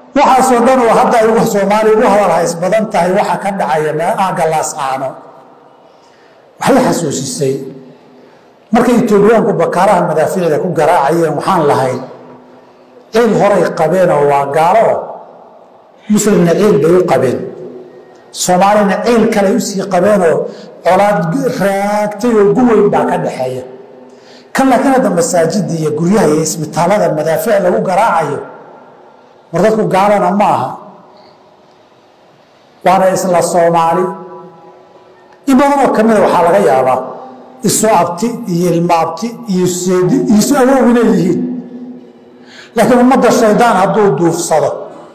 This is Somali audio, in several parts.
waxaasoo dhan oo hadda ay soomaaliya ugu hadal hays badan tahay waxa ka dhacaya aagalaas aano waxay xasuusisay markay etoobiyaanku bakaaraha madaafiicda ku garaacayeen waxaan lahayd ciil horay qabeen oo waa gaalo muslimna ciil bay u qabeen soomaalina ciil kaley usii qabeenoo colaad raagtay oo guweyn baa ka dhaxeeya kan laakiin hadda masaajida iyo guryaha iyo isbitaalada madaafiic lagu garaacayo war dadku gaalana ma aha waana isla soomaali in badanoo kamida waxaa laga yaabaa isu abti iyo ilmo abti iyo seedi iyo isu awoog inay yihiin laakiin ummadda shaydaan hadduu duufsado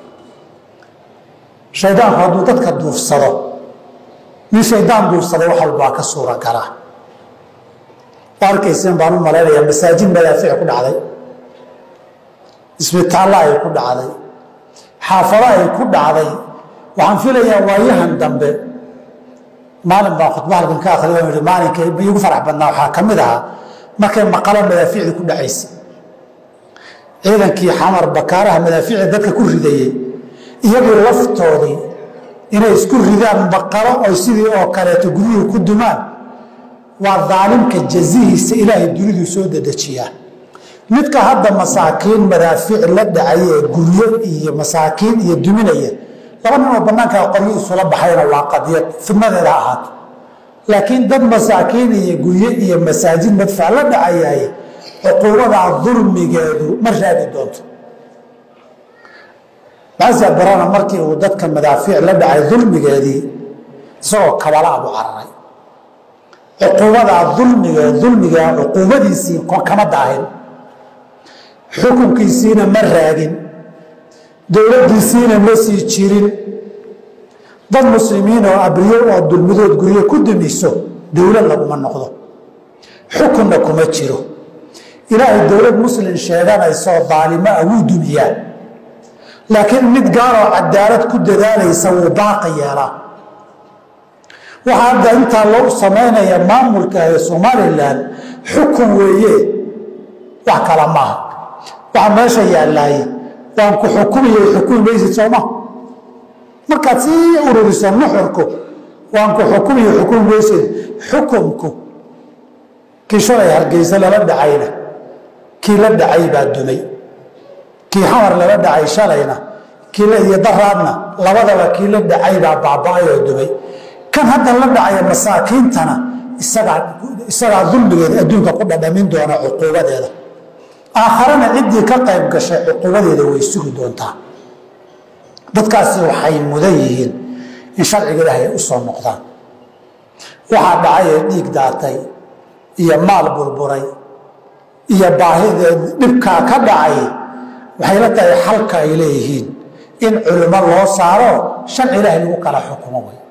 shaydaanku hadduu dadka duufsado nin shaydaan duufsada wax walbaa ka suura galaa waa arkayseen baan u malaynayaa masaajid madaafiic ku dhacday isbitaallo ay ku dhacday xaafado ay ku dhacday waxaan filayaa waayahan dambe maalin baan khudba halkan ka akhriya oo yihi maalinka iigu farax badnaa waxaa ka mid ahaa markay maqalo madaafiicdii ku dhacaysay ciidankii xamar bakaaraha madaafiicda dadka ku ridayey iyagii laftoodii inay isku ridaan maqalo oo sidii oo kaleeto guryuhu ku dumaan waa daalimka jazihiisa ilaahay duniduu soo dedejiyaa midka hadda masaakiin madaafiic la dhacay ee guryo iyo masaakiin iyo duminaya laba nin oo banaankaa qoryo isula baxayna waa qadiyad fidnadeeda ha ahaato laakiin dad masaakiin iyo guryo iyo masaajid madfac la dhacayaay cuquubadaa dulmigeedu ma raadi doonto basa barana markii uu dadka madaafiic la dhacay dulmigeedii isagoo kabalaa buu cararay cuquubadaa dulmige dulmiga cuquubadiisii kama daahin xukunkiisiina ma raagin dowladdiisiina ma sii jirin dad muslimiin oo abriyo oo dulmidood guryo ku dumiso dowlad laguma noqdo xukunna kuma jiro ilaahay dowlad muslim sheeganaysoo daalimo ah wuu dumiyaa laakiin mid gaaloo cadaalad ku dadaalaysa wuu baaqi yeelaa waxaa hadda intaa loo samaynaya maamulka ee somalilan xukun weeye wax kala maaha waxa meesha yaallaaye waan ku xukumayay xukumi maysid sooma markaad sii ururiso nuxurku waan ku xukumayo xukumi maysid xukumku kii shalay hargeysa lala dhacayna kii la dhacay baa dumay kii xamar lala dhacay shalayna kii iyo daraadna labadaba kii la dhacay baa baaba-ay oo dumay kan hadda la dhacaya masaakiintana isagaa isagaa dulmigeeda adduunka ku dhadhamin doona cuquubadeeda aakharana ciddii ka qayb gashay cuquubadeeda way sugi doontaa dadkaasi waxay mudan yihiin in sharciga ilaahay u soo noqdaan waxaa dhacay ee dhiig daatay iyo maal burburay iyo baahideed dhibkaa ka dhacay waxay la tahay xalka ay leeyihiin in culimo loo saaro sharci ilaahay lagu kala xukumo way